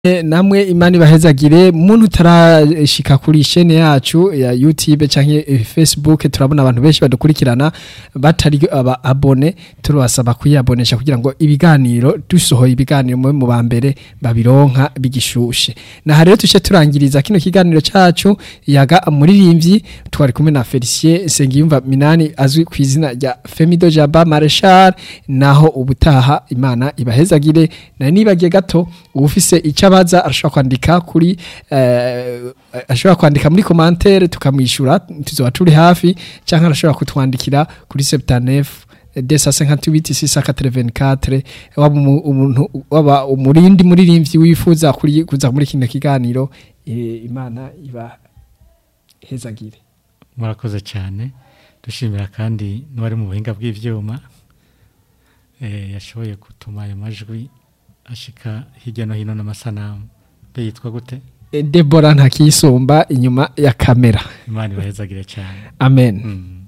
namwe imana ibahezagire muntu utarashika kuri chaîne yacu ya YouTube canke eh, Facebook turabona abantu benshi badukurikirana batari aba abone turabasaba kuyabonesha kugira ngo ibiganiro dusohoye ibiganiro mu mu bambere babironka bigishushe na rero tuce turangiriza kino kiganiro cacu yaga muririmbyi twari kumwe na Felicien Sengiyumva Minani azwi ku izina rya Femido Jaba Marshal naho ubutaha imana ibahezagire na nibagiye gato ufise icabaza arashobora kwandika kuri eh, ashobora kwandika muri commentaire tukamwishura tuzoba turi hafi canke arashobora kutwandikira kuri 79 258 waba umu- umuntu waba umurindi muririmbyi wifuza kuri kuza muri kino kiganiro eh, imana iba hezagire murakoze cyane dushimira kandi n'uwari mu buhinga bw'ibyuma eh, yashoboye gutuma ayo majwi ashika hirya no hino n'amasanamu be yitwa gute Eh, Deborah ntakisumba inyuma ya kamera imana ibahezagire cyane amen Mm.